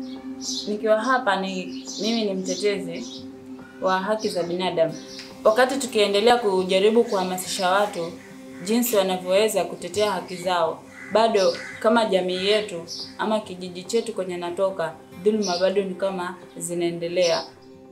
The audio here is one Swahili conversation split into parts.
nikiwa hapa ni mimi ni mtetezi wa haki za binadamu. Wakati tukiendelea kujaribu kuhamasisha watu jinsi wanavyoweza kutetea haki zao, bado kama jamii yetu ama kijiji chetu kwenye natoka, dhuluma bado ni kama zinaendelea.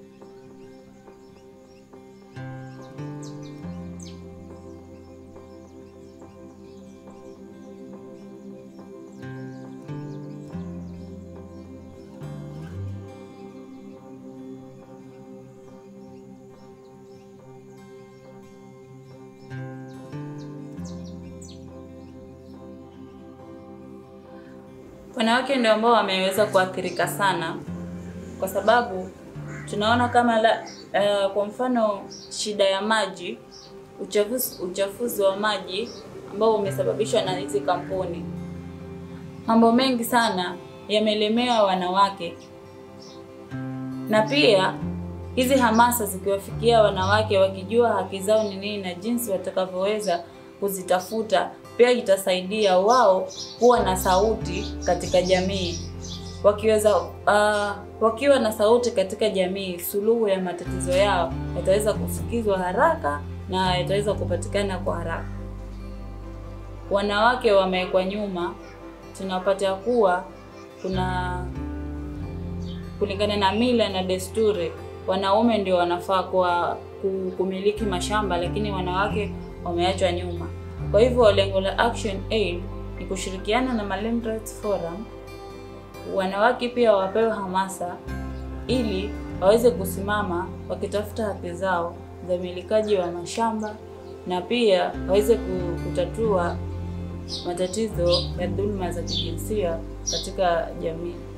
Wanawake ndio ambao wameweza kuathirika sana, kwa sababu tunaona kama la, uh, kwa mfano shida ya maji, uchafuzi, uchafuzi wa maji ambao umesababishwa na hizi kampuni. Mambo mengi sana yamelemewa wanawake, na pia hizi hamasa zikiwafikia wanawake wakijua haki zao ni nini na jinsi watakavyoweza kuzitafuta pia itasaidia wao kuwa na sauti katika jamii. Wakiweza uh, wakiwa na sauti katika jamii, suluhu ya matatizo yao yataweza kufikizwa haraka na yataweza kupatikana kwa haraka. Wanawake wamewekwa nyuma, tunapata kuwa kuna kulingana na mila na desturi, wanaume ndio wanafaa kwa kumiliki mashamba, lakini wanawake wameachwa nyuma. Kwa hivyo lengo la Action Aid ni kushirikiana na Malem Rights Forum, wanawake pia wapewe hamasa ili waweze kusimama wakitafuta haki zao za umilikaji wa mashamba na pia waweze kutatua matatizo ya dhuluma za kijinsia katika jamii.